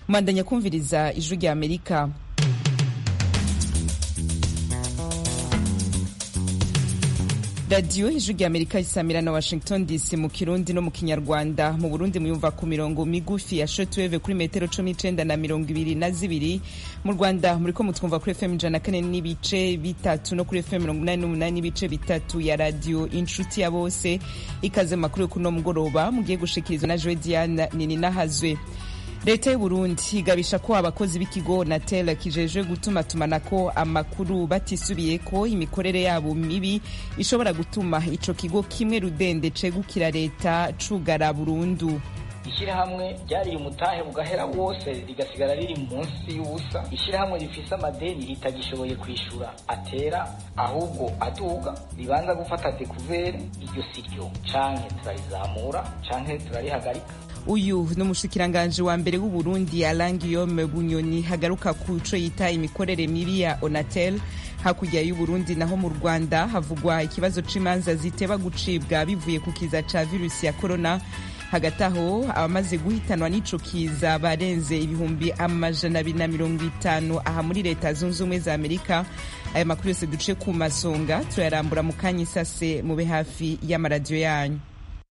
mwandanya kumviriza ijwi rya amerika radiyo ijwi rya amerika isamira na washington dc mu kirundi no mu kinyarwanda mu burundi muyumva ku mirongo migufi ya shotweve kuri metero cumi n'icenda na mirongo ibiri na zibiri mu rwanda muriko mutwumva kuri fm ijana na kane n'ibice bitatu no kuri fm mirongo umunani n'umunani n'ibice bitatu ya radiyo inshuti ya bose ikaze mu makuru yo kuno mugoroba mugiye gushikirizwa na joe diane nininahazwe leta y'uburundi igabisha ko abakozi b'ikigo natel kijejwe gutumatumanako amakuru batisubiye ko imikorere yabo mibi ishobora gutuma ico kigo kimwe rudende cegukira leta cugara burundu ishyirahamwe ryariye umutahe bugahera wose rigasigara riri munsi y'ubusa ishyirahamwe rifise amadeni ritagishoboye kwishura atera ahubwo aduga ribanza gufata dekuvere iryo si ryo canke turarizamura canke turarihagarika uyu ni umushikiranganji wa mbere w'uburundi alain guillaume bunyoni hagaruka ku co yita imikorere mibi ya onatel hakurya y'uburundi naho mu rwanda havugwa ikibazo c'imanza ziteba gucibwa bivuye ku kiza ca virusi ya korona hagati aho abamaze guhitanwa n'ico kiza barenze ibihumbi amajana abiri na mirongo itanu aha muri leta zunze ubumwe za amerika aya makuru yose duce ku masonga turayarambura mu kanya isase mube hafi y'amaradiyo yanyu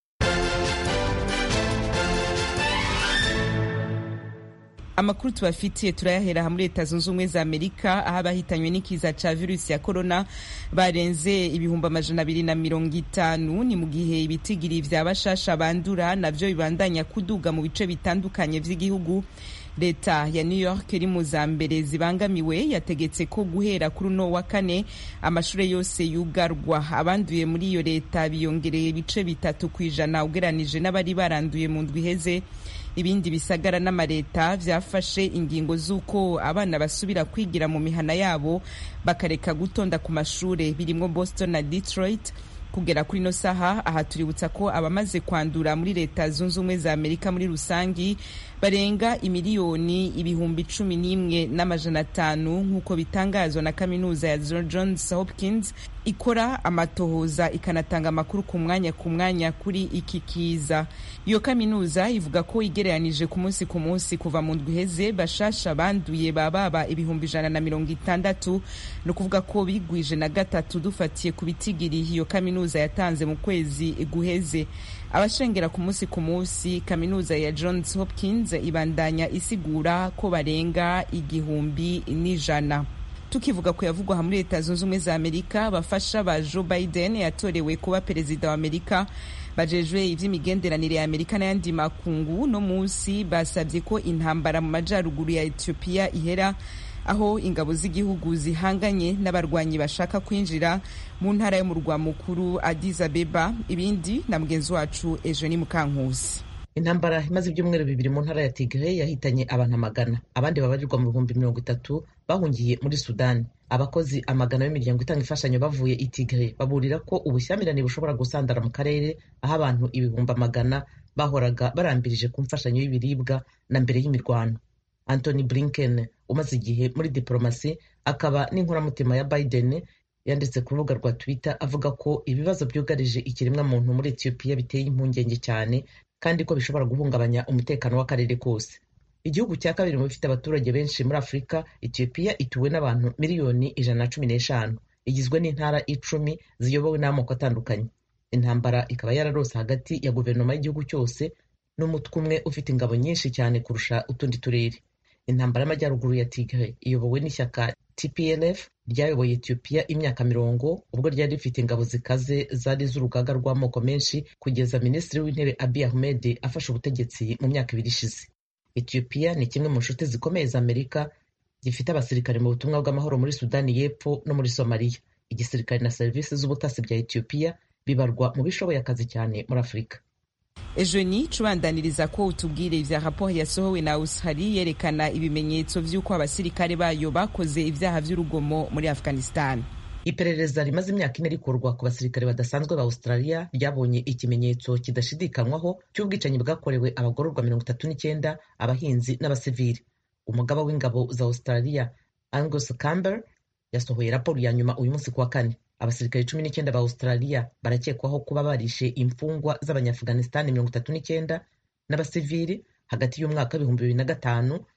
amakuru tubafitiye turayahera muri leta zunze ubumwe za amerika aho abahitanywe n'ikiza ca virusi ya korona barenze ibihumbi amajana abiri na mirongo itanu ni mu gihe ibitigiri vya bashasha bandura navyo bibandanya kuduga mu bice bitandukanye vy'igihugu leta ya new york iri mu za mbere zibangamiwe yategetse ko guhera kuri uno wa kane amashure yose yugarwa abanduye muri iyo leta biyongereye ibice bitatu ku ijana ugeranije n'abari baranduye mu ndwi iheze ibindi bisagara n'amareta vyafashe ingingo z'uko abana basubira kwigira mu mihana yabo bakareka gutonda ku mashure birimwo boston na detroit kugera kuri ino saha aha tuributsa ko abamaze kwandura muri leta zunze ubumwe za amerika muri rusangi barenga imiliyoni ibihumbi cumi n'imwe n'amajana atanu nk'uko bitangazwa na kaminuza ya johns hopkins ikora amatohoza ikanatanga amakuru ku mwanya ku mwanya kuri iki kiza iyo kaminuza ivuga ko igereranije ku munsi ku munsi kuva mu ndwi iheze bashasha banduye bababa ibihumbi ijana na mirongo itandatu ni ukuvuga ko bigwije na gatatu dufatiye ku bitigiri iyo kaminuza yatanze mu kwezi guheze abashengera ku munsi ku munsi kaminuza ya johns hopkins ibandanya isigura ko barenga igihumbi n'ijana tukivuga ku yavugwa muri leta zunze ubumwe za amerika abafasha ba joe biden yatorewe kuba perezida wa amerika bajejwe ivy'imigenderanire ya amerika n'ayandi makungu no munsi basabye ko intambara mu majaruguru ya ethiopia ihera aho ingabo z'igihugu zihanganye n'abarwanyi bashaka kwinjira mu ntara y'umurwa mukuru Addis Abeba ibindi na mugenzi wacu Eugenie Mukankusi intambara imaze ibyumweru bibiri mu ntara ya Tigray yahitanye abantu amagana abandi babarirwa mu bihumbi mirongo itatu bahungiye muri Sudani abakozi amagana b'imiryango itanga imfashanyo bavuye i Tigray baburira ko ubushyamirane bushobora gusandara mu karere aho abantu ibihumbi amagana bahoraga barambirije ku mfashanyo y'ibiribwa na mbere y'imirwano Anthony Blinken umaze igihe muri diplomasi akaba n'inkoramutima ya Biden yanditse ku rubuga rwa Twitter avuga ko ibibazo byugarije ikiremwamuntu muri Ethiopia biteye impungenge cyane kandi ko bishobora guhungabanya umutekano w'akarere kose igihugu cya kabiri mu bifite abaturage benshi muri Afurika Ethiopia ituwe n'abantu miliyoni ijana na cumi n'eshanu igizwe n'intara icumi ziyobowe n'amoko atandukanye intambara ikaba yararose hagati ya guverinoma y'igihugu cyose n'umutwe umwe ufite ingabo nyinshi cyane kurusha utundi turere intambara y'amajyaruguru ya Tigray iyobowe n'ishyaka TPLF ryayoboye Ethiopia imyaka mirongo ubwo ryari rifite ingabo zikaze zari z'urugaga rw'amoko menshi kugeza minisitiri w'intebe Abiy Ahmed afashe ubutegetsi mu myaka ibiri ishize Ethiopia ni kimwe mu nshuti zikomeye za Amerika gifite abasirikare mu butumwa bw'amahoro muri Sudani y'Epfo no muri Somalia igisirikare na serivisi z'ubutasi bya Ethiopia bibarwa mu bishoboye akazi cyane muri Afurika Eugenie cubandaniriza ko utubwire ivya raporo yasohowe na Australia yerekana ibimenyetso vy'uko abasirikare bayo bakoze ivyaha vy'urugomo muri Afghanistan. Iperereza rimaze imyaka ine rikorwa ku basirikare badasanzwe ba Australia ryabonye ikimenyetso kidashidikanywaho cy'ubwicanyi bwakorewe abagororwa mirongo itatu n'icyenda abahinzi n'abasivili. Umugaba w'ingabo za Australia Angus Camber yasohoye raporo ya nyuma uyu munsi kuwa kane abasirikare cumi n'icyenda ba australia barakekwaho kuba barishe imfungwa z'abanyaafghanistan mirongo itatu n'icyenda n'abasivili hagati y'umwaka w'ibihumbi bibiri na gatanu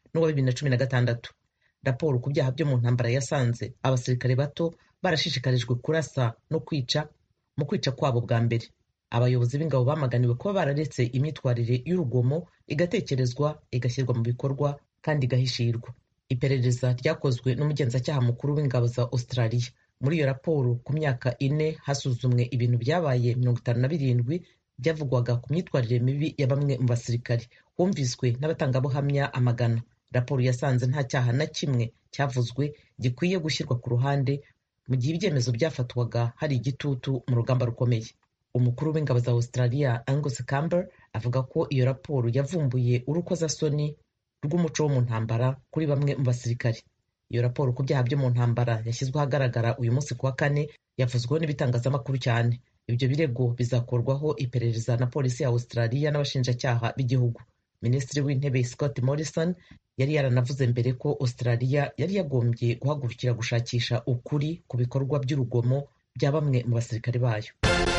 n'uwa bibiri na cumi na gatandatu raporo ku byaha byo mu ntambara yasanze abasirikare bato barashishikarijwe kurasa no kwica mu kwica kwabo bwa mbere abayobozi b'ingabo bamaganiwe kuba bararetse imyitwarire y'urugomo igatekerezwa igashyirwa mu bikorwa kandi igahishirwa iperereza ryakozwe n'umugenzacyaha mukuru w'ingabo za australia muri iyo raporo ku myaka ine hasuzumwe ibintu byabaye mirongo itanu na birindwi byavugwaga ku myitwarire mibi ya bamwe mu basirikari humviswe n'abatangabuhamya amagana raporo yasanze nta cyaha na kimwe cyavuzwe gikwiye gushyirwa ku ruhande mu gihe ibyemezo byafatwaga hari igitutu mu rugamba rukomeye umukuru w'ingabo za australia angus camber avuga ko iyo raporo yavumbuye urukozasoni rw'umuco wo mu ntambara kuri bamwe mu basirikari iyo raporo ku byaha byo mu ntambara yashyizwe ahagaragara uyu munsi ku wa kane yavuzweho n'ibitangazamakuru cyane ibyo birego bizakorwaho iperereza na polisi ya australia n'abashinjacyaha b'igihugu minisitiri w'intebe scott morrison yari yaranavuze mbere ko australia yari yagombye guhagurukira gushakisha ukuri ku bikorwa by'urugomo bya bamwe mu basirikare bayo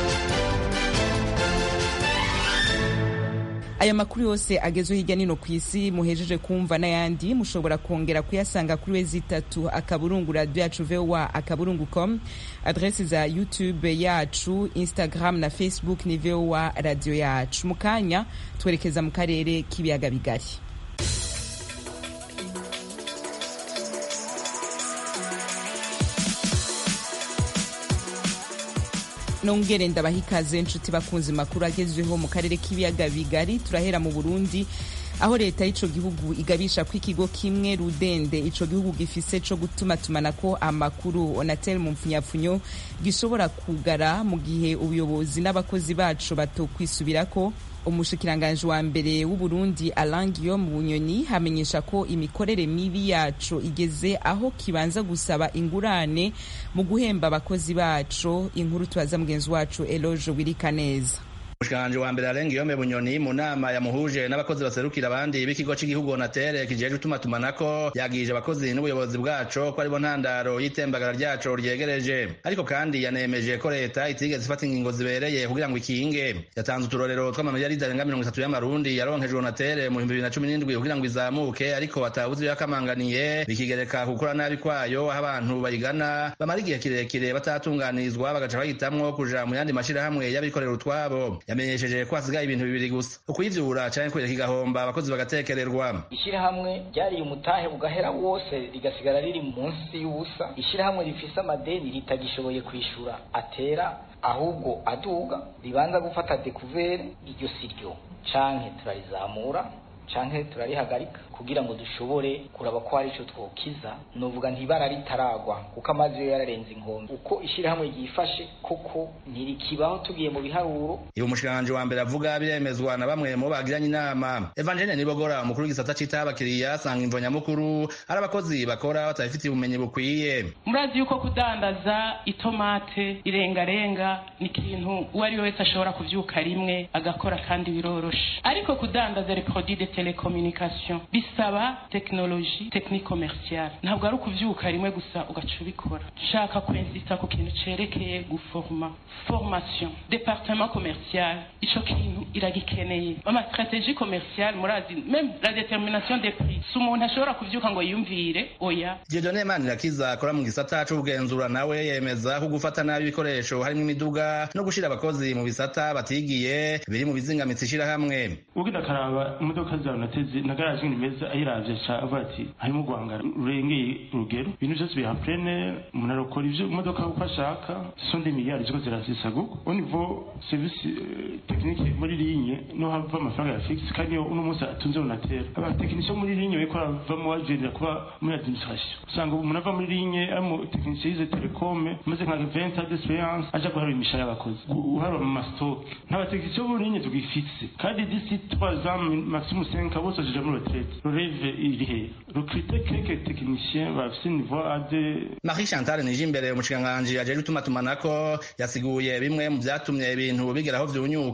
aya makuru yose agezwe hirya nino ku isi muhejeje kumva n'ayandi mushobora kongera kuyasanga kuri wezi itatu akaburungu radio yacu voa akaburungu com adresi za youtube yacu instagram na facebook ni voa radio yacu mu kanya twerekeza mu karere k'ibiyaga bigari nongere ndabaha ikaze inshuti bakunze makuru agezweho mu karere k'ibiyaga bigari turahera mu burundi aho leta y'ico gihugu igabisha ko ikigo kimwe rudende ico gihugu gifise co gutumatumanako amakuru onatel mu mpfunyapfunyo gishobora kugara mu gihe ubuyobozi n'abakozi baco batokwisubirako umushikiranganji wa mbere w'uburundi Alain Guillaume Bunyoni hamenyesha ko imikorere mibi yaco igeze aho kibanza gusaba ingurane mu guhemba abakozi baco inkuru tubaza mugenzi wacu Eloge Wirikaneza umushikiranganje wa mbere Alain Guillaume Bunyoni mu nama yamuhuje n'abakozi baserukira abandi b'ikigo cy'igihugu Onatel kijejwe itumatumanako yagije abakozi n'ubuyobozi bwaco ko aribo ntandaro y'itembagara ryaco ryegereje ariko kandi yanemeje ko leta itigeze ifata ingingo zibereye kugira ngo ikinge yatanze uturorero tw'amamiliyaridi arenga mirongo itatu y'amarundi yaronkejwe Onatel mu bihumbi bibiri na cumi n'indwi kugira ngo izamuke ariko atabuze yakamanganiye bikigereka gukora nabi kwayo aho abantu bayigana bamara igihe kirekire batatunganirizwa bagaca bahitamwo kuja mu yandi mashirahamwe y'abikorera utwabo yamenyesheje ko hasigaye ibintu bibiri gusa ukuyivyura canke kwereka igahomba abakozi bagatekererwa ishyirahamwe ryariye umutahe bugahera wose rigasigara riri munsi y'ubusa ishyirahamwe rifise amadeni ritagishoboye kwishura atera ahubwo aduga ribanza gufata dekuvere iryo si ryo canke turarizamura canke turarihagarika kugira ngo dushobore kuraba ko hari ico twokiza novuga ntibara ritaragwa kuko amazi yo yararenze inkombe uko ishyirahamwe ryifashe koko ntirikibaho tugiye mu biharuro ibi umushikiranganje wa mbere avuga biremezwa na bamwe mu bagiranye inama Evangeline Nibogora umukuru w'igisata citaho abakiriya asanga imvo nyamukuru ari abakozi bakora batabifitiye ubumenyi bukwiye murazi yuko kudandaza itomate irengarenga ni ikintu uwo ari we wese ashobora kuvyuka rimwe agakora kandi biroroshe ariko kudandaza les produits de télécommunication bisaba tekinoloji tekinike commerciale ntabwo ari ukuvyuka rimwe gusa ugaca ubikora nshaka kwensita ku kintu cerekeye guforma formation departement commercial ico kintu iragikeneye ama stratégie commerciale murazi même la détermination des prix si umuntu ashobora kuvyuka ngo yumvire oya Dieudonne Manirakiza akora mu gisata c'ubugenzura nawe yemeza ko gufata nabi ibikoresho harimo imiduga no gushira abakozi mu bisata batigiye biri mu bizingamitsi ishirahamwe ugenda akaraba imodoka zawe nateze na garaje nimeza ayiravye ca avuga ati harimo guhangara rurengeye urugero ibintu vyose biri plene umuntu arokora ivyo imodoka uko ashaka sont des milliards ziko zirazisaguka au niveau service technique muri ligne no hava amafaranga ya fixe kandi yo uno munsi atunze unatera abatekinisiye muri ligne bariko baravamo bagendera kuba muri administration usanga umuntu ava muri ligne ari mu tekinisiye yize telecom maze nka 20 ans d'experience aja guharura imishahara y'abakozi guharura mu mastock n'abatekinisiye bo ligne tugifise kandi d'ici 3 ans maximum 5 ans bose baja muri retraite rêve iri he recruter quelques techniciens bafise niveau A2 Marie Chantal nije imbere umushikiranganji ajejwe itumatumanako yasiguye bimwe mu vyatumye ibintu bigeraho vyunyuka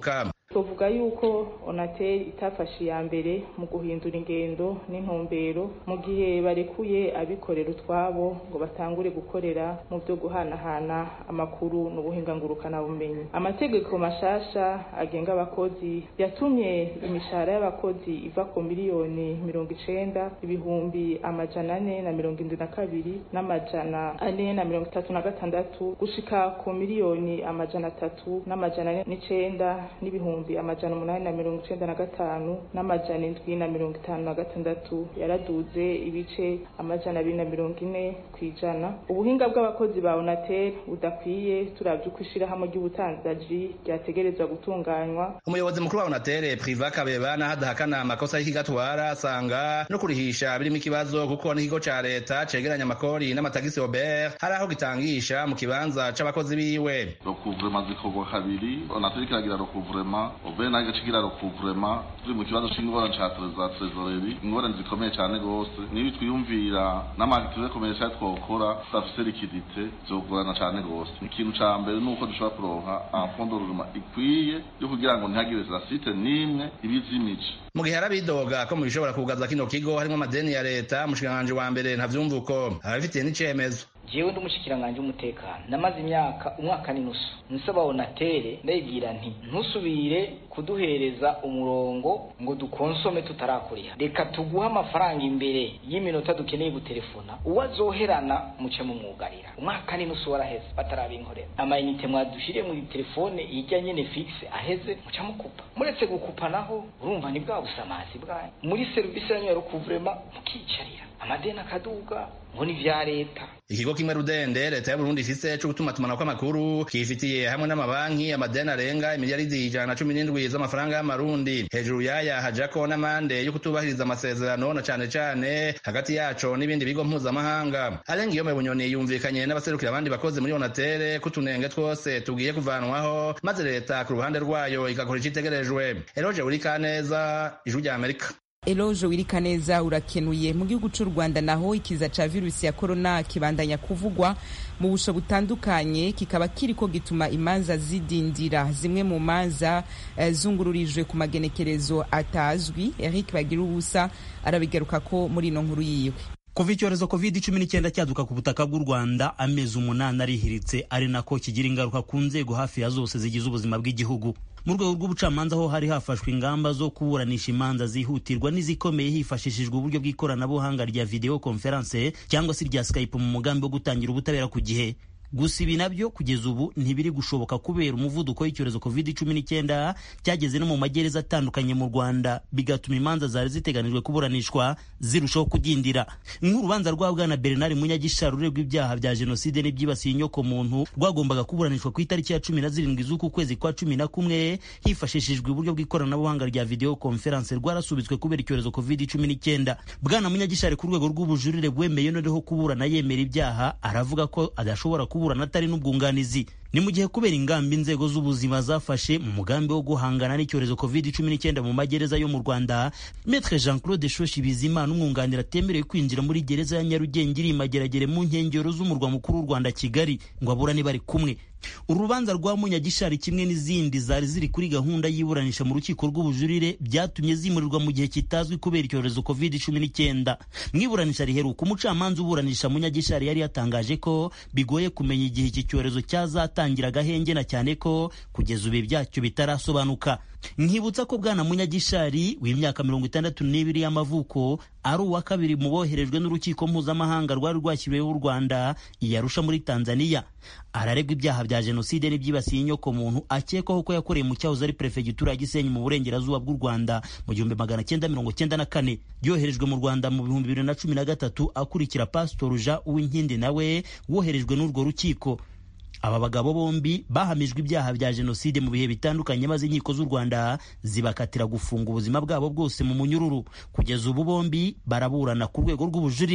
tuvuga yuko onateri itafashe iya mbere mu guhindura ingendo n'intumbero mu gihe barekuye abikorera utwabo ngo batangure gukorera mu byo guhanahana amakuru n'ubuhinga ngurukanabumenyi amategeko mashasha agenga abakozi yatumye imishahara y'abakozi iva ku miliyoni mirongo icenda ibihumbi amajana ane na mirongo indwi na kabiri n'amajana ane na mirongo itatu na gatandatu gushika ku miliyoni amajana atatu n'amajana ane n'icenda n'ibihumbi ibihumbi amajana umunani na mirongo icenda na gatanu n'amajana indwi na mirongo itanu na gatandatu yaraduze ibice amajana abiri na mirongo ine ku ijana ubuhinga bw'abakozi ba onatel budakwiye turavye uko ishirahamwe ry'ubutandaji ryategerezwa gutunganywa umuyobozi mukuru wa onatel priva kabeba naho adahakana amakosa y'ikigatwara asanga no kurihisha birimo ikibazo kuko n'ikigo ca leta cegeranya amakori n'amatagisi obert hari aho gitangisha mu kibanza c'abakozi biwe rokuvurema zikorwa kabiri onatel kiragira rokuvurema obe nayo gacigira rokuvurema turi mu kibazo c'ingorane ca za trezoreri ingorane zikomeye cane gose nibi twiyumvira n'amakitive komercial twokora tudafise likidite vyogorana cane gose ikintu ca mbere nuko dushobora kuronka enfondoruma ikwiye yo kugira ngo ntihagire za site n'imwe ibizimije mu gihe arabidoga ko mu bishobora kugaza kino kigo harimo amadeni ya leta umushikiranganji wa mbere ntavyumva uko arabifitiye n'icemezo jewe ndi umushikiranganje w'umutekano namaze imyaka umwaka n'inusu nsaba onatere ndayibwira nti ntusubire kuduhereza umurongo ngo dukonsome tutarakuriha reka tuguhe amafaranga imbere y'iminota dukeneye gutelefona uwo azoherana muce mumwugarira umwaka n'inusu waraheze batarabinkorera amayinite mwadushire muri telefone ijya nyene fixe aheze muca mukupa muretse gukupa naho urumva ni bwa busamazi bwanyu muri serivisi yanyu ya rukuvurema mukicarira amadeni akaduga ngo ni vya leta ikigo kimwe rudende leta y'uburundi ifise co gutumatumanako amakuru kifitiye hamwe n'amabanki amadeni arenga imiliyaridi ijana na cumi n'indwi z'amafaranga y'amarundi hejuru yaya hajako n'amande yo kutubahiriza amasezerano na cane cane hagati yaco n'ibindi bigo mpuzamahanga arenga iyo bunyoni yumvikanye n'abaserukira abandi bakozi muri onatere ko utunenge twose tugiye kuvanwaho maze leta ku ruhande rwayo igakora icitegerejwe eroje urikaneza ijwi rya amerika eloje wirika neza urakenuye mu gihugu cy'u rwanda naho ikiza ca virusi ya korona kibandanya kuvugwa mu busho butandukanye kikaba kiriko gituma imanza zidindira zimwe mu manza uh, zungururijwe ku magenekerezo atazwi eric bagira ubusa arabigaruka ko muri ino nkuru yiwe kuva icyorezo covid cumi n'icyenda cyaduka ku butaka bw'u rwanda amezi umunani arihiritse ari nako kigira ingaruka ku nzego hafi ya zose zigize ubuzima bw'igihugu mu rwego rw'ubucamanza ho hari hafashwe ingamba zo kuburanisha imanza zihutirwa n'izikomeye hifashishijwe uburyo bw'ikoranabuhanga rya video conference cyangwa se rya skype mu mugambi wo gutangira ubutabera ku gihe gusa ibi nabyo kugeza ubu ntibiri gushoboka kubera umuvuduko w'icyorezo covid cumi n'icyenda cyageze no mu magereza atandukanye mu rwanda bigatuma imanza zari ziteganijwe kuburanishwa zirushaho kudindira nk'urubanza rwa bwana bernard munyagisha ruregwa ibyaha bya jenoside n'ibyibasiye inyoko muntu rwagombaga kuburanishwa ku itariki ya cumi na zirindwi z'uku kwezi kwa cumi na kumwe hifashishijwe uburyo bw'ikoranabuhanga rya video conference rwarasubitswe kubera icyorezo covid cumi n'icyenda bwana munyagisha ari ku rwego rw'ubujurire bwemeye noneho kuburana yemera ibyaha aravuga ko adashobora kuburana atari n'ubwunganizi ni mu gihe kubera ingamba inzego z'ubuzima zafashe mu mugambi wo guhangana n'icyorezo covid cumi n'icyenda mu magereza yo mu rwanda metre jean claude shoshi bizimana umwunganira atemerewe kwinjira muri gereza ya nyarugenge iri mageragere mu nkengero z'umurwa mukuru w'u rwanda kigali ngo aburane bari kumwe uru rubanza rwa munyagishari kimwe n'izindi zari ziri kuri gahunda y'iburanisha mu rukiko rw'ubujurire byatumye zimurirwa mu gihe kitazwi kubera icyorezo covid cumi n'icyenda mu iburanisha riheruka umucamanza uburanisha munyagishari yari yatangaje ko bigoye kumenya igihe iki cyorezo cyazatangira agahenge na cyane ko kugeza ubu byacyo bitarasobanuka nkibutsa ko bwana munyagishari w'imyaka mirongo itandatu n'ibiri y'amavuko ari uwa kabiri mu boherejwe n'urukiko mpuzamahanga rwari rwashyiriweho u rwanda iyarusha muri tanzania araregwa ibyaha bya jenoside n'ibyibasiye inyoko muntu akekwaho ko yakoreye mu cyahoze ari perefegitura ya gisenyi mu burengerazuba bw'u rwanda mu gihumbi magana cyenda mirongo cyenda na kane yoherejwe mu rwanda mu bihumbi bibiri na cumi na gatatu akurikira pasitori jean uwinkindi nawe woherejwe n'urwo rukiko aba bagabo bombi bahamijwe ibyaha bya jenoside mu bihe bitandukanye maze inkiko z'u rwanda zibakatira gufunga ubuzima bwabo bwose mu munyururu kugeza ubu bombi baraburana ku rwego rw'ubujurire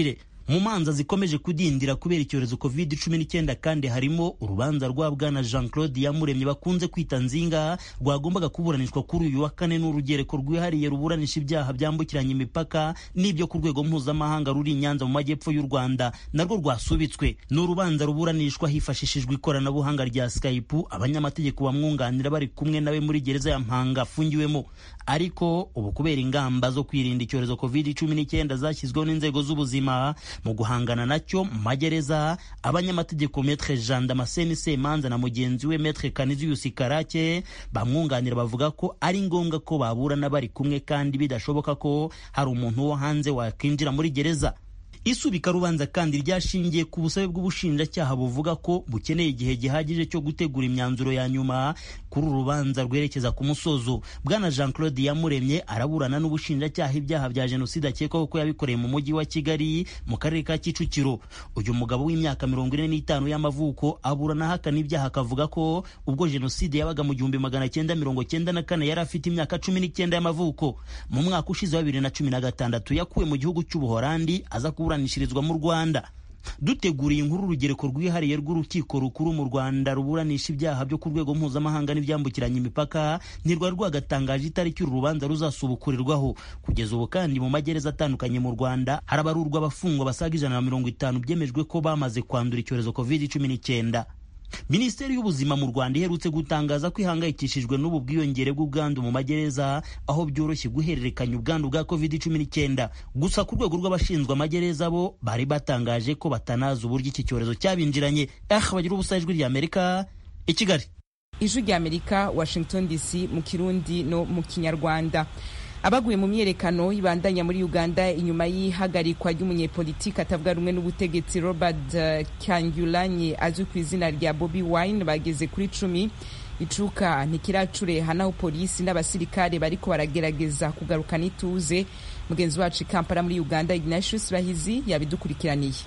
mu manza zikomeje kudindira kubera icyorezo covid cumi n'icyenda kandi harimo urubanza rwa bwana jean claude yamuremye bakunze kwita nzinga rwagombaga kuburanishwa kuri uyu wa kane n'urugereko rwihariye ruburanisha ibyaha byambukiranya imipaka n'ibyo ku rwego mpuzamahanga ruri i nyanza mu majyepfo y'u rwanda narwo rwasubitswe ni urubanza ruburanishwa hifashishijwe ikoranabuhanga rya skype abanyamategeko bamwunganira bari kumwe nawe muri gereza ya mpanga afungiwemo ariko ubu kubera ingamba zo kwirinda icyorezo covid cumi n'icyenda zashyizweho n'inzego z'ubuzima mu guhangana nacyo mu magereza abanyamategeko metre jean damascene semanza na mugenzi we metre canisius karake bamwunganira bavuga ko ari ngombwa ko baburana bari kumwe kandi bidashoboka ko hari umuntu wo hanze wakwinjira muri gereza isubika rubanza kandi ryashingiye ku busabe bw'ubushinjacyaha buvuga ko bukeneye igihe gihagije cyo gutegura imyanzuro ya nyuma kuri uru rubanza rwerekeza ku musozo bwana jean claude yamuremye araburana n'ubushinjacyaha ibyaha bya jenoside akekwaho ko yabikoreye mu mujyi wa kigali mu karere ka kicukiro uyu mugabo w'imyaka mirongo ine n'itanu y'amavuko aburana ahakana ibyaha akavuga ko ubwo jenoside yabaga mu gihumbi magana cyenda mirongo cyenda na kane yari afite imyaka cumi n'icyenda y'amavuko mu mwaka ushize wa bibiri na cumi na gatandatu yakuwe mu gihugu cy'ubuhorandi aza kuburanishirizwa mu rwanda duteguriye inkuru urugereko rwihariye rw'urukiko rukuru mu rwanda ruburanisha ibyaha byo ku rwego mpuzamahanga n'ibyambukiranya imipaka ntirwari rwagatangaje itariki uru rubanza ruzasubukurirwaho kugeza ubu kandi mu magereza atandukanye mu rwanda harabarurwa abafungwa basaga ijana na mirongo itanu byemejwe ko bamaze kwandura icyorezo covid cumi n'icyenda minisiteri y'ubuzima mu rwanda iherutse gutangaza ko ihangayikishijwe n'ubu bwiyongere bw'ubwandu mu magereza aho byoroshye guhererekanya ubwandu bwa covid cumi n'icyenda gusa ku rwego rw'abashinzwe amagereza bo bari batangaje ko batanazi uburyo iki cyorezo cyabinjiranye ah bagira ubusa ijwi rya amerika i kigali ijwi rya amerika washington dc mu kirundi no mu kinyarwanda abaguye mu myerekano ibandanya muri uganda inyuma y'ihagarikwa ry'umunyepolitiki atavuga rumwe n'ubutegetsi robert uh, kyangulanyi azwi ku izina rya bobi wine bageze kuri cumi icuka ntikiracureha naho polisi n'abasirikare bariko baragerageza kugarukana ituze mugenzi wacu i kampala muri uganda ignatius bahizi yabidukurikiraniye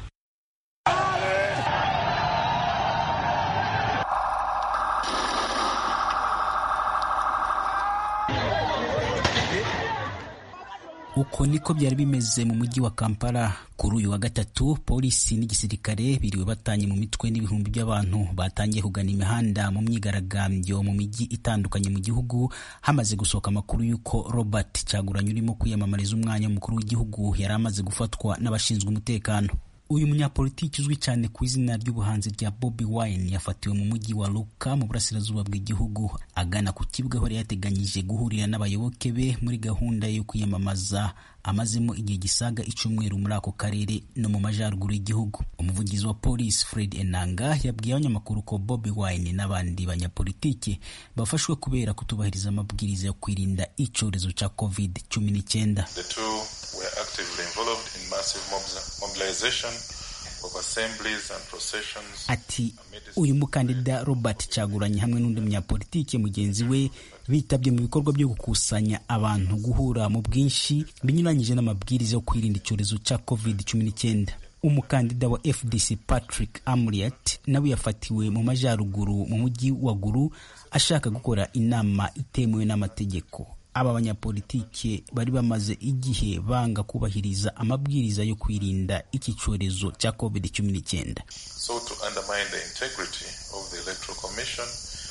uko niko byari bimeze mu mujyi wa kampala kuri uyu wa gatatu polisi n'igisirikare biriwe batanye mu mitwe n'ibihumbi by'abantu batangiye kugana imihanda mu myigaragambyo mu mijyi itandukanye mu gihugu hamaze gusohoka amakuru y'uko robert cyaguranye urimo kwiyamamariza umwanya w'umukuru w'igihugu yari amaze gufatwa n'abashinzwe umutekano uyu munyapolitiki uzwi cyane ku izina ry'ubuhanzi rya Bobi Wine yafatiwe mu mujyi wa Luka mu burasirazuba bw'igihugu agana ku kibuga aho yari yateganyije guhurira n'abayoboke be muri gahunda yo kwiyamamaza amazemo igihe gisaga icyumweru muri ako karere no mu majyaruguru y'igihugu umuvugizi wa polisi Fred Enanga yabwiye abanyamakuru ko Bobi Wine n'abandi banyapolitiki bafashwe kubera kutubahiriza amabwiriza yo kwirinda icyorezo cya covid cumi n'icyenda were actively involved in massive mobilization of assemblies and processions. Ati uyu mukandida Robert Cyaguranye hamwe n'undi munyapolitiki mugenzi we bitabye mu bikorwa byo gukusanya abantu guhura mu bwinshi binyuranyije n'amabwiriza yo kwirinda icyorezo cya covid cumi n'icyenda umukandida wa FDC Patrick Amriat nawe yafatiwe mu majyaruguru mu mujyi wa Gulu ashaka gukora inama itemewe n'amategeko aba banyapolitike bari bamaze igihe banga kubahiriza amabwiriza yo kwirinda iki cyorezo cya covid cumi n'icyenda so to undermine the integrity of the electoral commission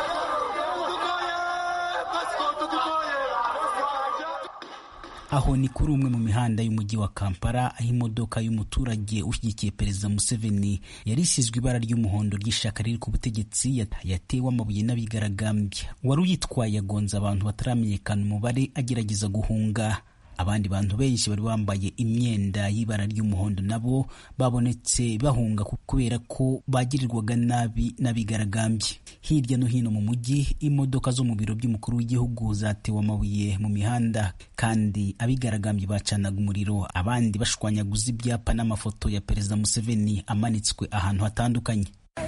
aho ni kuri umwe mu mihanda y'umujyi wa kampala aho imodoka y'umuturage ushyigikiye perezida museveni yari isizwe ibara ry'umuhondo ry'ishaka riri ku butegetsi yatewe amabuye n'abigaragambya wari uyitwaye agonza abantu bataramenyekana umubare agerageza guhunga abandi bantu benshi bari bambaye imyenda y'ibara ry'umuhondo nabo babonetse bahunga kubera ko bagirirwaga nabi n'abigaragambye hirya no hino mu mujyi imodoka zo mu biro by'umukuru w'igihugu zatewe amabuye mu mihanda kandi abigaragambye bacanaga umuriro abandi bashwanyaguza ibyapa n'amafoto ya perezida museveni amanitswe ahantu hatandukanye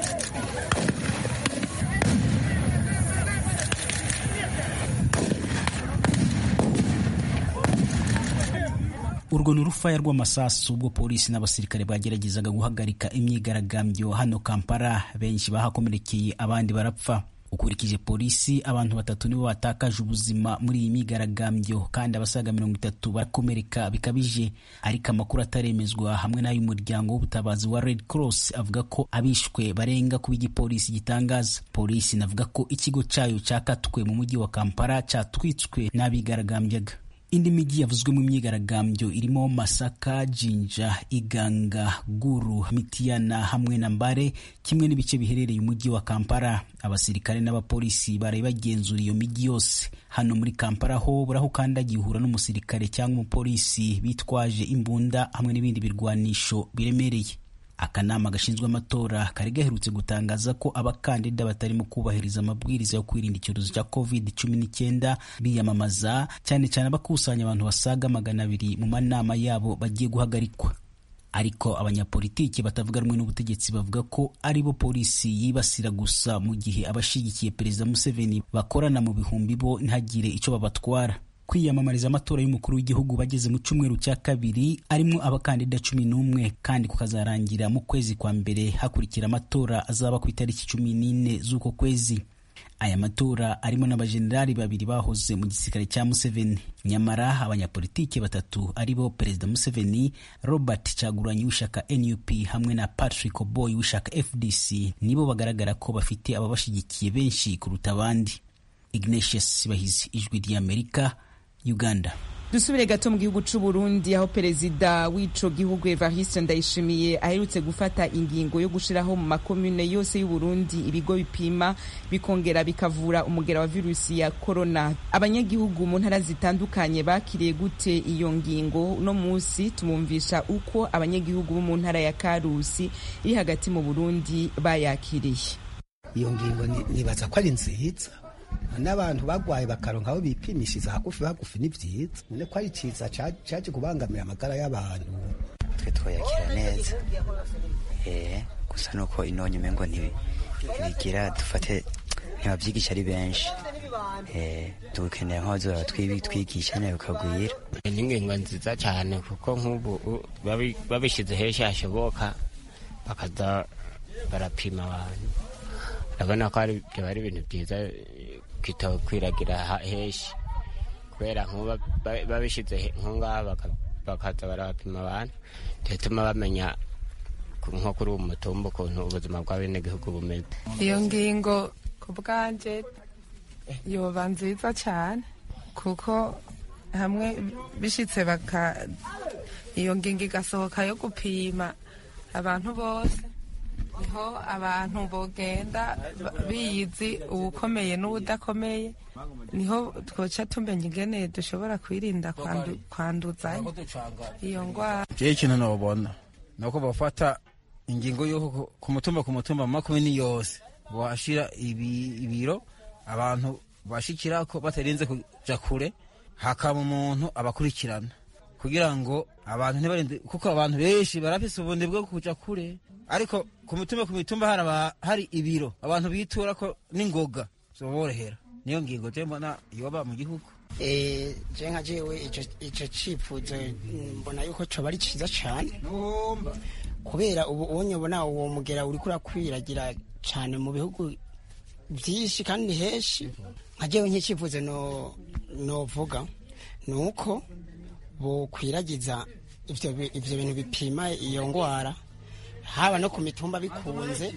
urwo ni urufaya rw'amasasu ubwo polisi n'abasirikare bageragezaga guhagarika imyigaragambyo hano kampala benshi bahakomerekeye abandi barapfa ukurikije polisi abantu batatu nibo batakaje ubuzima muri iyi myigaragambyo kandi abasaga mirongo itatu barakomereka bikabije ariko amakuru ataremezwa hamwe n'ay'umuryango w'ubutabazi wa red cross avuga ko abishwe barenga kuba igipolisi gitangaza polisi inavuga ko ikigo cyayo cyakatwe mu mujyi wa kampala cyatwitswe n'abigaragambyaga indi mijyi yavuzwe mu myigaragambyo irimo masaka jinja iganga guru mitiyana hamwe na mbare kimwe n'ibice biherereye umujyi wa kampala abasirikare n'abapolisi baraye bagenzura iyo mijyi yose hano muri kampala ho buraho ukandagiye uhura n'umusirikare cyangwa umupolisi bitwaje imbunda hamwe n'ibindi birwanisho biremereye akanama gashinzwe amatora kari gaherutse gutangaza ko abakandida batarimo kubahiriza amabwiriza yo kwirinda icyorezo cya covid cumi n'icyenda biyamamaza cyane cyane abakusanya abantu basaga magana abiri mu manama yabo bagiye guhagarikwa ariko abanyapolitiki batavuga rumwe n'ubutegetsi bavuga ko ari bo polisi yibasira gusa mu gihe abashigikiye perezida museveni bakorana mu bihumbi bo ntihagire icyo babatwara kwiyamamariza amatora y'umukuru w'igihugu bageze mu cyumweru cya kabiri arimo abakandida cumi n'umwe kandi kukazarangira mu kwezi kwa mbere hakurikira amatora azaba ku itariki cumi n'ine z'uko kwezi aya matora arimo n'abajenerali babiri bahoze mu gisirikare cya museveni nyamara abanyapolitiki batatu ari bo perezida museveni robert caguranyi w'ishyaka nup hamwe na patrick oboy w'ishyaka fdc nibo bagaragara ko bafite ababashyigikiye benshi kuruta abandi ignatius bahizi ijwi ry'amerika uganda dusubire gato mu gihugu c'u Burundi aho perezida w'ico gihugu Evariste Ndayishimiye aherutse gufata ingingo yo gushiraho mu makomune yose y'u Burundi ibigo bipima bikongera bikavura umugera wa virusi ya corona abanyagihugu mu ntara zitandukanye bakiriye gute iyo ngingo uno munsi tumumvisha uko abanyagihugu bo mu ntara ya Karusi iri hagati mu Burundi bayakiriye iyo ngingo nibaza ko ari nziza n'abantu bagwaye bakaronka aho bipimishiriza hagufi hagufi ni vyiza none ko ari ciza caje kubangamira amagara y'abantu twe twoyakira neza eh gusa nuko inonye umengo ntibigira dufate ntibavyigisha ari benshi eh dukeneye nk'abazora twigisha nayo ukagwira ni ingingo nziza cyane kuko nk'ubu babishize henshi hashoboka bakaza barapima abantu urabona ko byaba ari ibintu byiza kwiragira henshi kubera nk'uba babishyize nk'ngaha bakaza barabapima abantu bituma bamenya nko kuri uwo mutumba ukuntu ubuzima bw'abenegihugu bumeze iyo ngingo ku bwanjye yoba nziza cyane kuko hamwe bishyitse baka iyo ngingo igasohoka yo gupima abantu bose niho abantu bogenda biyizi ubukomeye n'ubudakomeye niho twoca tumenya ingene dushobora kwirinda kwanduzanya iyo ndwara jewe ikintu nobona nuko bafata ingingo yo ku mutumba ku mutumba makumyabiri yose bashira ibiro abantu bashikirako batarinze kuja kure hakaba umuntu abakurikirana kugira ngo abantu ntibarinde kuko abantu benshi barafise ubundi bwo kuja kure ariko ku mitumba ku mitumba hari hari ibiro abantu bitura ko n'ingoga zoborohera niyo ngingo je mbona yoba mu gihugu eh je nka jewe ico cifuzo mbona yuko coba ari ciza cane kubera ubu ubonye ubona uwo mugera uriko urakwiragira cane mu bihugu vyinshi kandi henshi nka jewe nk'icifuzo no novuga nuko bokwiragiza ivyo ivyo bintu bipima iyo ngwara haba no ku mitumba bikunze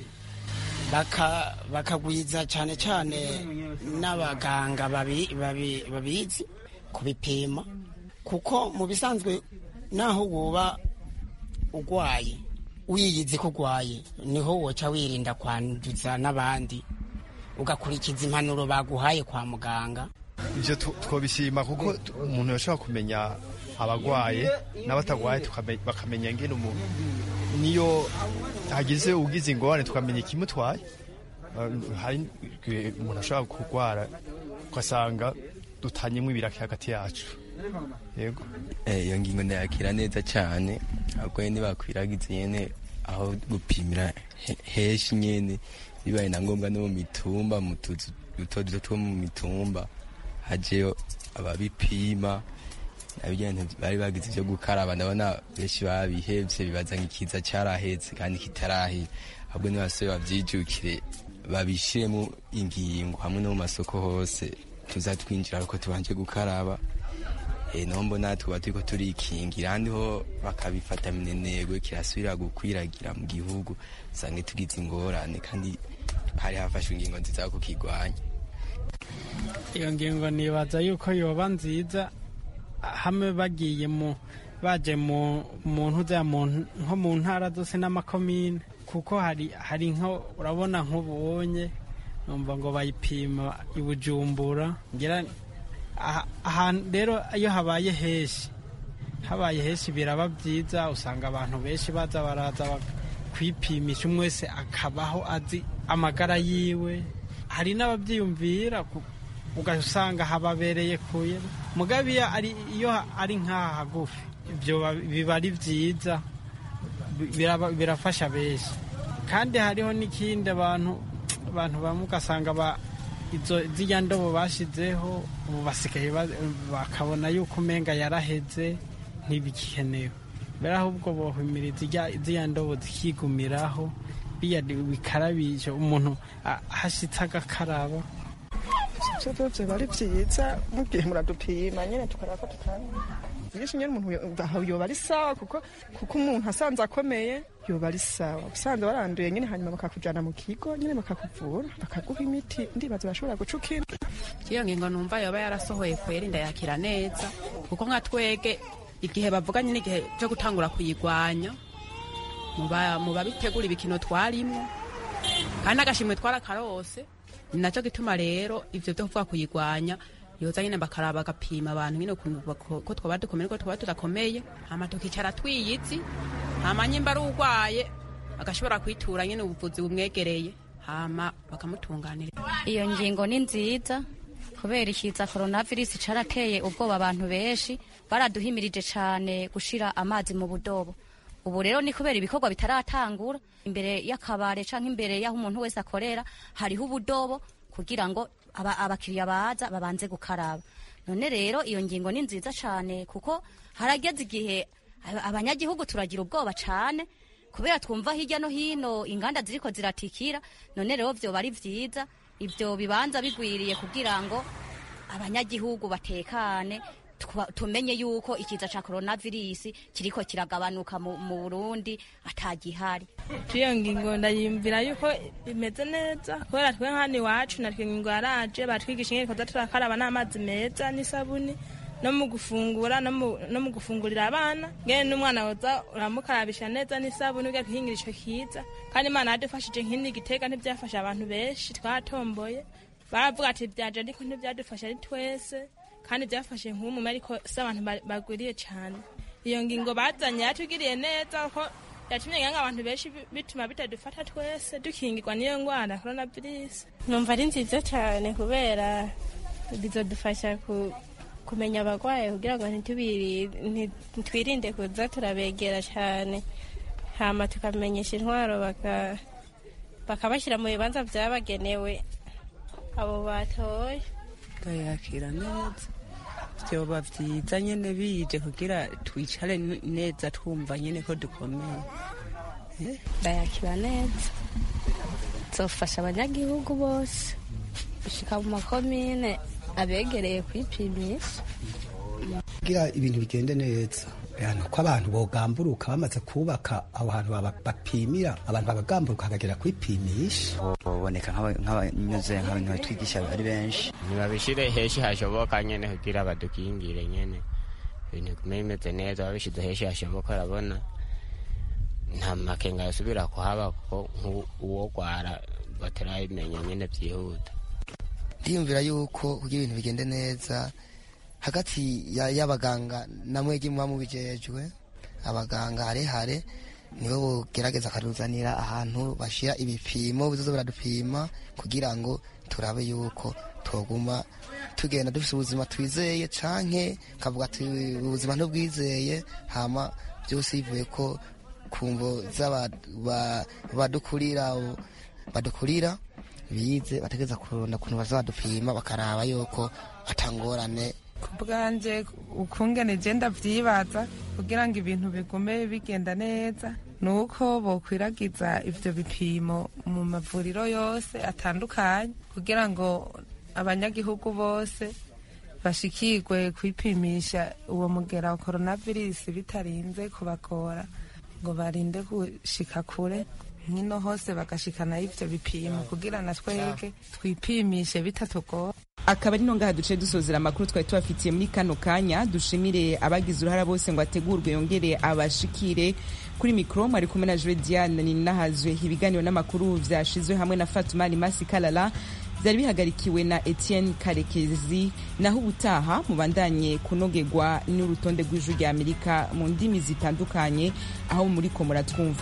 bakagwiza cyane cyane n'abaganga babizi kubipima kuko mu bisanzwe naho woba urwaye wiyizi ko urwaye niho woca wirinda kwanduza n'abandi ugakurikiza impanuro baguhaye kwa muganga ibyo twabishima kuko umuntu yashobora kumenya abagwaye n'abatagwaye bakamenya ngene umuntu niyo hagize ugize ingorane tukamenya ikimutwaye hari umuntu ashobora kurwara ugasanga dutanyemo ibiraki hagati yacu yego iyo ngingo ndayakira neza cyane ahubwo nyine bakwiragize nyine aho gupimira henshi nyine bibaye na ngombwa no mu mitumba mu tuzu duto duto two mu mitumba hajeyo ababipima nabyo bari bagize ibyo gukaraba ndabona benshi babihevye bibaza nk'ikiza carahetse kandi kitarahira ahubwo nibasore bavyijukire babishiremo ingingo hamwe no mu masoko hose tuza twinjira ariko tubanje gukaraba e, nombo natwe tuba turiko turikingira ahandi ho bakabifata minenegwe kirasubira gukwiragira mu gihugu usange tugize ingorane kandi hari hafashwe ingingo nziza yo kukigwanya iyo ngingo nibaza yuko yoba nziza hamwe bagiye mu baje mu muntu za nko mu ntara zose n'amakomine kuko hari hari nko urabona nk'ubonye numva ngo bayipima i Bujumbura ngira ahantu rero iyo habaye henshi habaye henshi biraba byiza usanga abantu benshi baza baraza kwipimisha umwe wese akabaho azi amagara yiwe hari n'ababyiyumvira ugasanga hababereye kuye mugabe iyo ari nk'aha hagufi ibyo biba ari byiza birafasha benshi kandi hariho n'ikindi abantu abantu bamwe ugasanga ziriya ndobo bashyizeho ubu basigaye bakabona yuko umenga yaraheze ntibikenewe mbere ahubwo bohumiriza ziriya ndobo zikigumiraho bikarabije umuntu ahashyitse agakaraba ibyo byose biba ari byiza mugihe muradupima nyine tukareba ko tutamenya byinshi nyine umuntu yoba ari sawa kuko kuko umuntu asanze akomeye yoba ari sawa usanze waranduye nyine hanyuma bakakujyana mu kigo nyine bakakuvura bakaguha imiti ndibaza bashobora guca indi iyo ngingo numva yoba yarasohoye kwera inda yakira neza kuko nka twege igihe bavuganye n'igihe cyo gutangura kuyigwanya mu babitegura ibikino twarimo kandi agashimwe twarakarose ni nacyo gituma rero ibyo byo kuvuga kuyigwanya yoza nyine bakaraba bagapima abantu nyine ko twaba dukomeye ko twaba tudakomeye hama tukicara twiyitsi hama nyimba ari urwaye agashobora kwitura nyine ubuvuzi bumwegereye hama bakamutunganira iyo ngingo ni nziza kubera ikiza coronavirus carateye ubwoba abantu benshi baraduhimirije cane gushira amazi mu budobo ubu rero ni kubera ibikorwa bitaratangura imbere y'akabare canke imbere y'aho umuntu wese akorera hariho ubudobo kugira ngo abakiriya baza babanze gukaraba none rero iyo ngingo ni nziza cyane kuko harageze igihe abanyagihugu turagira ubwoba cyane kubera twumva hirya no hino inganda ziriko ziratikira none rero vyoba ari vyiza ivyo bibanza bigwiriye kugira ngo abanyagihugu batekane tumenye yuko ikiza ca coronavirus kiriko kiragabanuka mu Burundi atagihari iyo ngingo ndayimvira yuko imeze neza kubera twe hano iwacu natwe ingingo yaraje batwigisha ingene koza turakaraba n'amazi meza n'isabuni no mu gufungura no mu gufungurira abana ngene n'umwana woza uramukarabisha neza n'isabuni uga kwihingira ico kiza kandi imana yadufashije nk'ini gitega ntivyafasha abantu benshi twatomboye baravuga ati vyaje ariko ntivyadufasha ari twese kandi byafashe nk'umume ariko si abantu bagwiriye cyane iyo ngingo bazanye yatugiriye neza ko yatumye ngo abantu benshi bituma bitadufata twese dukingirwa n'iyo ndwara korona virusi numva ari nziza cyane kubera bizadufasha kumenya abarwayi kugira ngo ntitwirinde kuza turabegera cyane hama tukamenyesha intwaro bakabashyira mu bibanza byabagenewe abo batoye bayakira neza byoba byiza nyine bije kugira twicare neza twumva nyine ko dukomeye bayakira neza zofasha abanyagihugu bose gushika mu makomine abegereye kwipimisha kugira ibintu bigende neza nuko abantu bogamburuka bamaze kubaka aho hantu bapimira abantu bagagamburuka bakagera kwipimisha baboneka nk'abanyuze nk'abantu batwigisha ari benshi ntibabishire heshi hashoboka nyene kugira badukingire nyene ibintu bigume bimeze neza babishize heshi hashoboka urabona nta makenga yasubira kuhaba kuko nk'uwogwara batarabimenya nyene vyihuta ndiyumvira yuko kugira ibintu bigende neza hagati y'abaganga na mwegi muba mubijejwe abaganga harehare nibo bogerageza akaruzanira ahantu bashira ibipimo bizoza biradupima kugira ngo turabe yuko toguma tugenda dufite ubuzima twizeye canke kavuga ati ubuzima ntubwizeye hama byose bivuye ko kumvo badukurira badukurira bize bategeza kurunda kuntu bazadupima bakaraba yuko atangorane ku bwanjye ukungene genda byibaza kugira ngo ibintu bigume bigenda neza ni uko bokwiragiza ibyo bipimo mu mavuriro yose atandukanye kugira ngo abanyagihugu bose bashikirwe kwipimisha uwo mugera wa coronavirus bitarinze kubagora ngo barinde gushika kure nkino hose bagashikana ivyo bipimo kugira na twege twipimishe bitatugora akaba ari ngaha duce dusozera amakuru twari tubafitiye muri kano kanya dushimire abagize uruhara bose ngo ategurwe yongere abashikire kuri mikoro mwari kumwe na Joe Diane ninahazwe ibiganiro n'amakuru vyashizwe hamwe na Fatuma Limasi Kalala byari bihagarikiwe na Etienne Karekezi naho ubutaha mubandanye kunogerwa n'urutonde rw'ijwi rya Amerika mu ndimi zitandukanye aho muri ko muratwumva